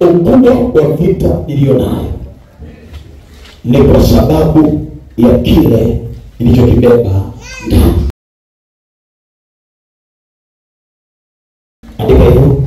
ukubwa wa vita iliyo nayo ni kwa sababu ya kile ilichokibeba ndani andika hivyo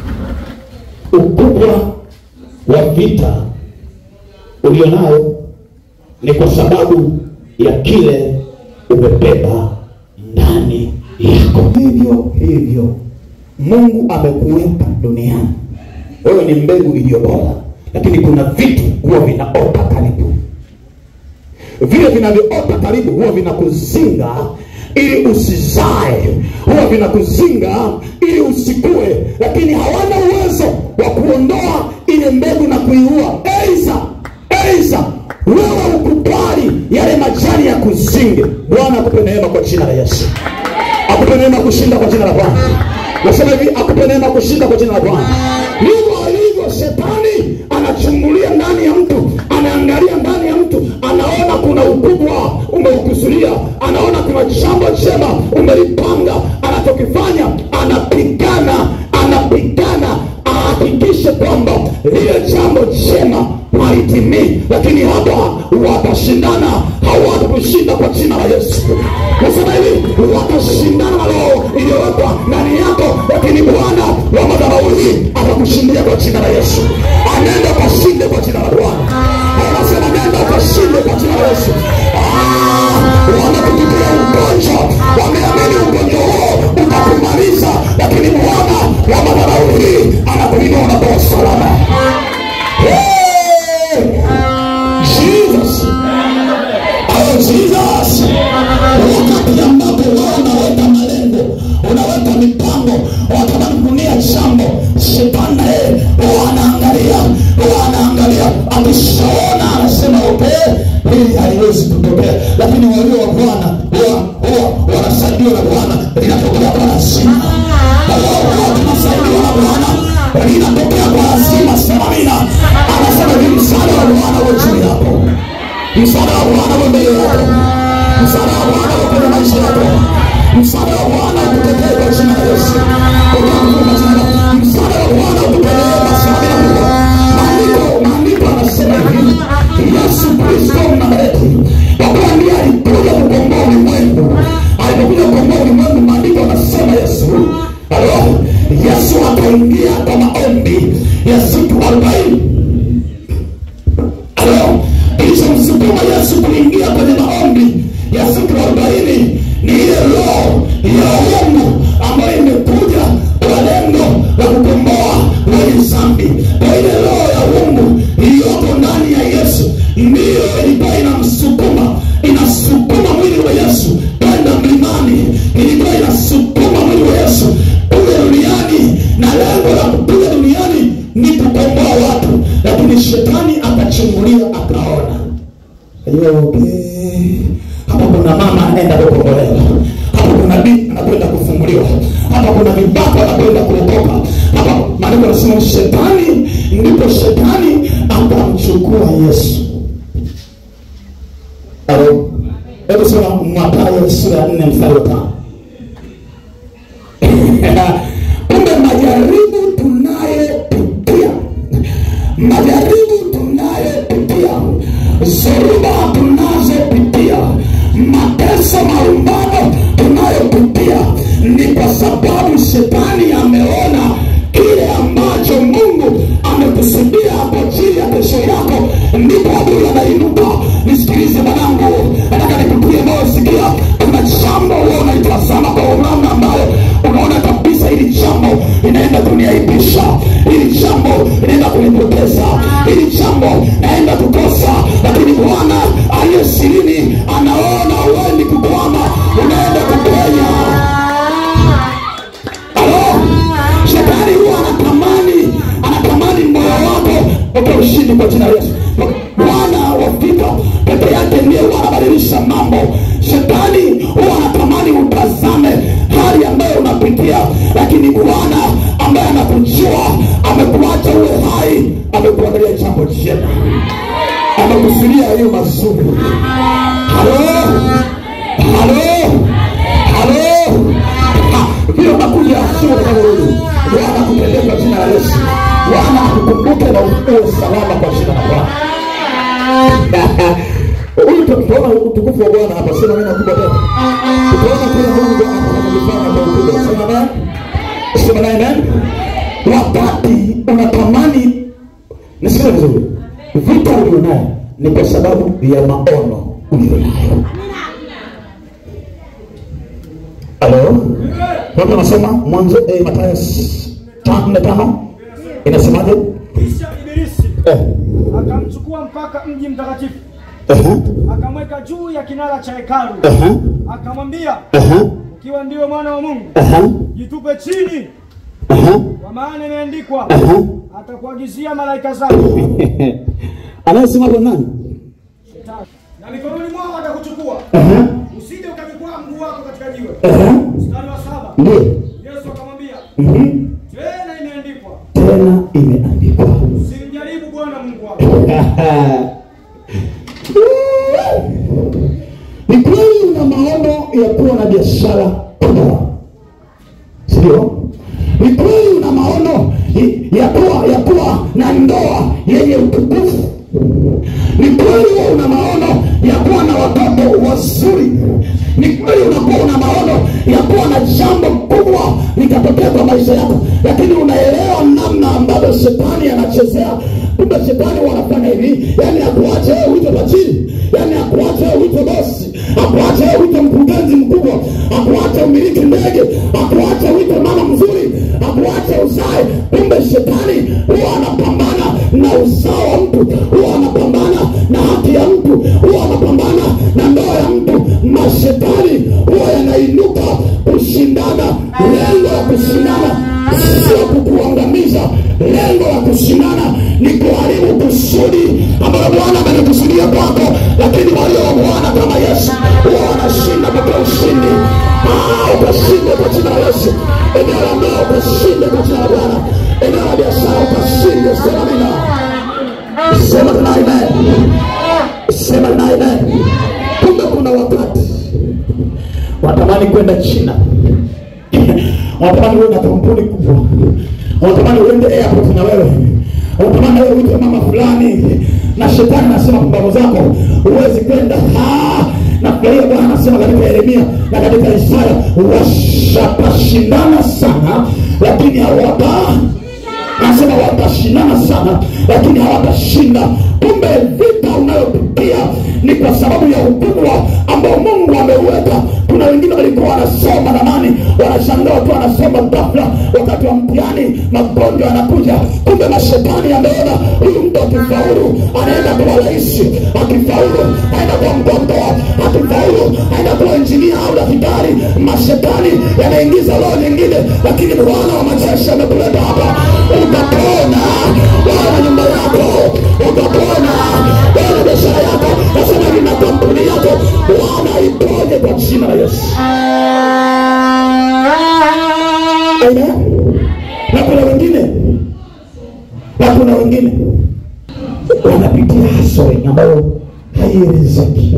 ukubwa wa vita ulio nayo ni kwa sababu ya kile umebeba ndani yako hivyo hivyo mungu amekuweka duniani wewe ni mbegu iliyo bora lakini kuna vitu huwa vinaota karibu vile vinavyoota karibu huwa vinakuzinga ili usizae huwa vinakuzinga ili usikue lakini hawana uwezo wa kuondoa ile mbegu na kuiua eiza eiza wewe ukubali yale majani ya kuzinge bwana akupe neema kwa jina la yesu akupe neema kushinda kwa jina la bwana nasema hivi akupe neema kushinda kwa jina la bwana ndivyo alivyo shetani anachungulia ndani ya mtu anaangalia ndani ya mtu anaona kuna ukubwa umeukusudia anaona kuna jambo jema umelipanga anachokifanya anapigana anapigana ahakikishe kwamba lile jambo jema haitimii lakini hapa watashindana hawatakushinda kwa jina la yesu nasema hivi watashindana na roho iliyowekwa ndani yako lakini bwana wa madharau hii atakushindia kwa jina la yesu anenda ukashinde kwa jina la bwana anasema nenda ukashinde kwa jina la yesu wamekupitia ugonjwa wameamini ugonjwa huo utakumaliza lakini bwana wa madharau hii anakuinua na kwa salama Hey! Jesus. Oh, Jesus. wakati ambapo wewe unaweka malengo unaweka mipango watamani kunia jambo shetani na yeye wanaangalia wanaangalia akishaona anasema okay hili haliwezi kutokea lakini walio wa bwana huwa huwa wanasaidiwa na bwana linatokea kwa lazima huwa tunasaidiwa na bwana linatokea kwa lazima samamina anasema hivi msaada wa bwana uwe juu yako msaada wa bwana uwe mbele yako msaada wa bwana uwe kwenye maisha yako msaada wa bwana ukutetee kwa jina la yesu utakufa jina la msaada wa bwana ukutetee masamina mungu maandiko maandiko anasema hivi yesu kristo mnamleti kwa kuwa ndiye alikuja kukomboa ulimwengu alipokuja kukomboa ulimwengu maandiko anasema yesu alo yesu akaingia kwa maombi ya siku arobaini alo kilichomsukuma yesu kuingia kwenye maombi ya siku arobaini ni ile roho ya uungu ambayo imekuja kwa lengo la kukomboa wenye zambi kwa ile roho ya uungu iliyoko ndani ya yesu ndiyo ilikuwa inamsukuma inasukuma mwili wa yesu kwenda mlimani ilikuwa inasukuma mwili wa yesu kule duniani na lengo la kupiga duniani ni kukomboa watu lakini shetani akachungulia akaona okay. hapa kuna mama anaenda kukombolewa hapa kuna binti anakwenda kufunguliwa hapa kuna vibaka anakwenda kuokoka hapa maandiko anasema shetani ndipo shetani akamchukua yesu Alo. hebu sema matayo sura ya nne mstari wa tano kumbe majaribu tunayepitia majaribu tunayopitia zoruba tunazopitia mateso marumbano tunayopitia ni kwa sababu shetani ameona kile ambacho mungu amekusudia kwa ajili ya kesho yako ndipo adui anainuka nisikilize mwanangu nataka nikutie moyo sikia kuna jambo huwa unaitazama kwa namna ambayo unaona kabisa hili jambo inaenda kuniaibisha hili jambo inaenda kunipoteza hili jambo naenda kukosa lakini bwana aliye sirini anaona uendi kukwama unaenda kupenya Halo? shetani huwa anatamani anatamani moyo wako upe ushindi kwa jina la yesu bwana wafika peke yake ndiye huwa anabadilisha mambo shetani huwa anatamani utazame hali ambayo unapitia lakini bwana ambaye anakujua amekuacha uwe hai amekuangalia jambo jema amekusudia hiyo mazuri halo halo halo Ah, vile unakuja sio kama wewe bwana kupeleka jina la yesu Bwana akukumbuke na uwe salama kwa jina la Bwana. Huyu tutaona utukufu wa Bwana hapa, sema neno kubwa tena. Tutaona kile Mungu anafanya kwa ukubwa. Sema amen. Sema naye amen. Wakati unatamani, nisikie vizuri, vita ulionayo ni kwa sababu ya maono ulionayo. Halo, watu wanasema Mwanzo eh, Mathayo tano nne tano inasemaje? Kisha Ibilisi Eh, akamchukua mpaka mji mtakatifu, eh, akamweka juu ya kinara cha hekalu, eh, akamwambia, eh, ukiwa ndiwe mwana wa Mungu, eh, jitupe chini, eh, kwa maana imeandikwa, eh. atakuagizia malaika zake, Anayesema kwa nani? na mikononi mwao atakuchukua, Eh, usije ukajikwaa mguu wako katika jiwe. eh, Mstari wa saba, Ndio. Yesu akamwambia, Mhm. tena imeandikwa, Tena imeandikwa. usimjaribu Bwana Mungu wako. Ni kweli una maono ya kuwa na biashara kubwa, sio? Ni kweli una maono ya kuwa ya kuwa na ndoa yenye utukufu. Ni kweli wewe una maono ya kuwa na watoto wazuri. Ni kweli unakuwa una maono ya kuwa na jambo kubwa likatokea kwa maisha yako, lakini unaelewa namna ambavyo shetani anachezea. Kumbe shetani wanafanya hivi, yani akuache wewe uite tajiri, yani akuache wewe uite bosi, akuache wewe uite mkurugenzi mkubwa, akuache umiliki ndege, akuache uite mama mzuri, akuache uzae. Kumbe shetani huwa anapambana na uzao wa mtu, huwa anapambana na haki ya mtu, huwa anapambana na ndoa ya mtu. Mashetani huwa yanainuka kushindana, lengo la kushindana sio kukuangamiza. Lengo la kushindana ni kuharibu kusudi ambalo Bwana amelikusudia kwako, lakini walio wa Bwana kama Yesu huwa wanashinda kwa ushindi. Ah, ukashinde kwa jina la Yesu. Eneo la ndoa ukashinde kwa jina la Bwana. Eneo la biashara ukashinde. Sema mina, sema tena amen, sema tena amen. Kumbe kuna wakati watamani kwenda China wanatamani uwe na kampuni kubwa, wanatamani uende airport na wewe, wanatamani wewe uite mama fulani, na shetani anasema pambano zako huwezi kwenda. Ah, na furahia Bwana anasema katika Yeremia na katika Isaya, washapashindana sana, lakini hawata nasema watashindana sana lakini hawatashinda. Kumbe vita unayopitia ni kwa sababu ya ukubwa ambao Mungu ameuweka. Kuna wengine walikuwa wanasoma zamani, wanashangaa watu wanasoma ghafla, wakati wa mtihani magonjwa yanakuja. Kumbe mashetani ameona huyu mtu akifaulu anaenda kuwa rais, akifaulu aenda kuwa mgondoa, akifaulu aenda kuwa injinia au daktari. Mashetani yanaingiza roho nyingine, lakini Bwana wa majeshi amekuleta hapa, utapona wewe na nyumba yako, utapona wewe na biashara yako, nasema hivi na kampuni yako, Bwana iponye kwa jina la Yesu. Amen. Na kuna wengine na kuna wengine wanapitia hustle ambayo haielezeki.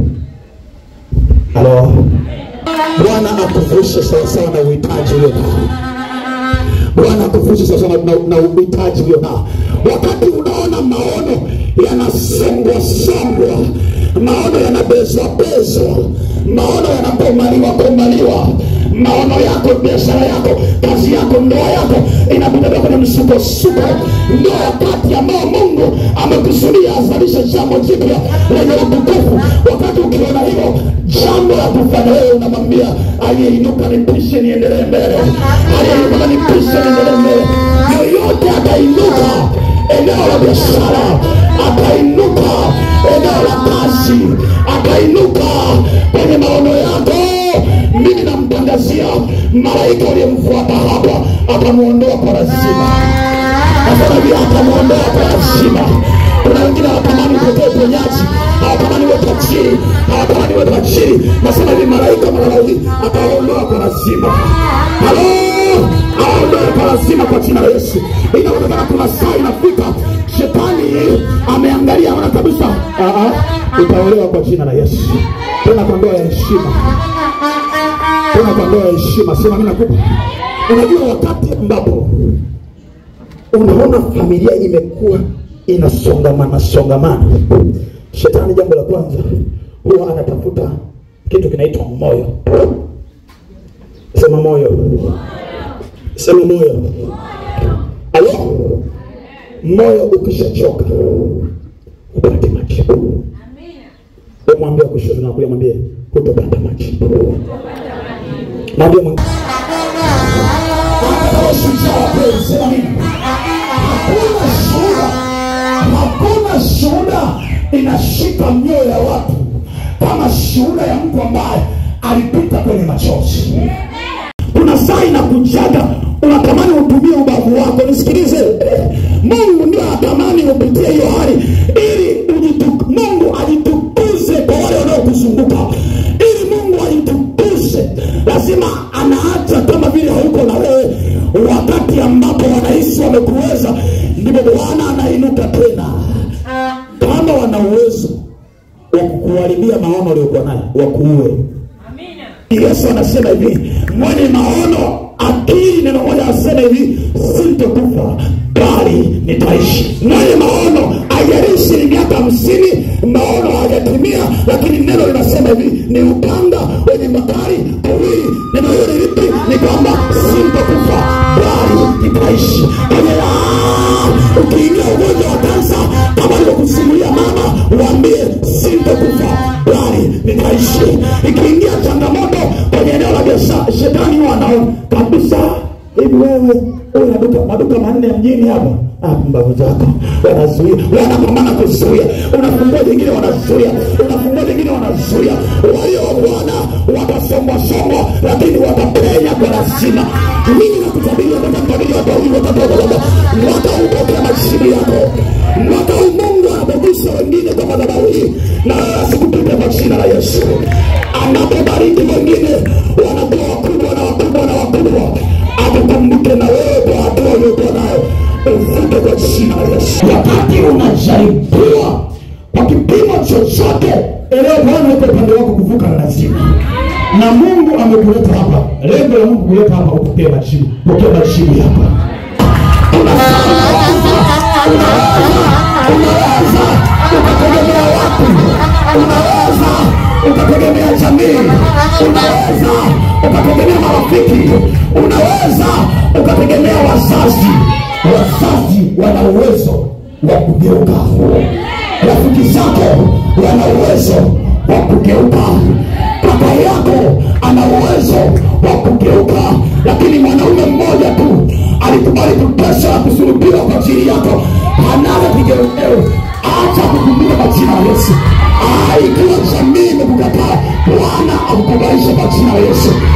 Halo, Bwana akuvushe sawasawa na uhitaji ulio nao. Bwana akuvushe sawasawa na, na uhitaji ulio nao. Wakati unaona maono yanasongwa songwa, maono yanabezwa bezwa, maono yanakomaliwa komaliwa, maono yako, biashara yako, kazi yako, ndoa yako inakutembea kwenye msukosuko, ndio wakati ambao Mungu amekusudia azalishe jambo jipya lenye utukufu. Wakati ukiona hivyo, jambo la kufanya wewe unamwambia aliyeinuka nipishe niendelee mbele, aliyeinuka nipishe niendelee mbele. Yoyote atainuka eneo la biashara, atainuka eneo la kazi, atainuka kwenye maono yako. Mimi namtangazia malaika uliyemfuata hapa, atamuondoa kwa lazima, afadhali atamuondoa kwa lazima. Kuna wengine hawatamani kupokea uponyaji, hawatamani uwe tajiri, hawatamani uwe tajiri. Nasema hivi, malaika malalauli ataondoa kwa lazima. Halo, aondoe kwa lazima kwa jina la Yesu. Inaonekana kuna saa inafika, shetani ameangalia, ona kabisa, ah, ah, utaolewa kwa jina la Yesu, tena kwa ndoa ya heshima tena kwa ndoa ya heshima. Sema mimi nakupa. Unajua wakati ambapo unaona familia imekuwa inasongamana songamana shetani jambo la kwanza huwa anatafuta kitu kinaitwa moyo sema moyo sema moyo alo moyo ukishachoka upate majibu mwambie kushoto na kulia mwambie hutopata majibu mwambie mwingine hakuna shuhuda hakuna shuhuda inashika mioyo ya watu kama shuhuda ya mtu ambaye alipita kwenye machozi kuna saa inakujaga unatamani utumie ubavu wako nisikilize mungu ndio anatamani upitie hiyo hali ili ujitu- mungu ajitukuze kwa wale wanaokuzunguka ili mungu ajitukuze lazima anaacha kama vile hauko na wewe wakati ambapo wanahisi wamekuweza ndipo bwana anainuka tena kama wana uwezo wa kukuharibia maono uliokuwa nayo wakuue yesu anasema hivi mwenye maono akili neno moja asema hivi sintokufa bali nitaishi mwenye maono ajarishi ni miaka hamsini maono hajatimia lakini neno linasema hivi ni upanga wenye makali kuwili neno hiyo ni lipi ni kwamba sintokufa bali nitaishi kwenye ah, ukiingia ugonjwa wa kansa kama alivyokusimulia mama waambie sintokufa bali nitaishi ikiingia changamoto kwenye eneo la biashara shetani huwa anaona kabisa hivi wewe una duka maduka manne mjini hapa Ah, mbavu zako wanazuia wanapambana kuzuia unafungua jingine wanazuia unafungua jingine wanazuia walio wa bwana watasombwasombwa lakini watapenya kwa lazima mimi nakutabiria nakutabiria watu wawili watatu watatu mwaka huu pokea majibu yako mwaka huu mungu anapogusa wengine kwa madhabahu hii na asikupite kwa jina la yesu anapobariki wengine wanakuwa wakubwa na wakubwa na wakubwa akukumbuke na wewe kwa hatua uliokuwa nayo uvute kwa jina la yesu wakati unajaribiwa kwa kipimo chochote elewa bwana uko upande wako kuvuka na lazima na mungu amekuleta hapa lengo la mungu kuleta hapa upokee majibu pokea majibu hapa unaweza ukategemea watu unaweza ukategemea jamii unaweza ukategemea marafiki unaweza ukategemea wazazi wazazi wana uwezo wa kugeuka rafiki zako wana uwezo wa kugeuka kaka yako ana uwezo wa kugeuka lakini mwanaume mmoja tu alikubali kuteswa na kusulubiwa kwa ajili yako hanaga kigeugeu acha kukumbuka kwa jina la yesu Ah, ikiwa jamii imekukataa bwana akukubalisha kwa jina la yesu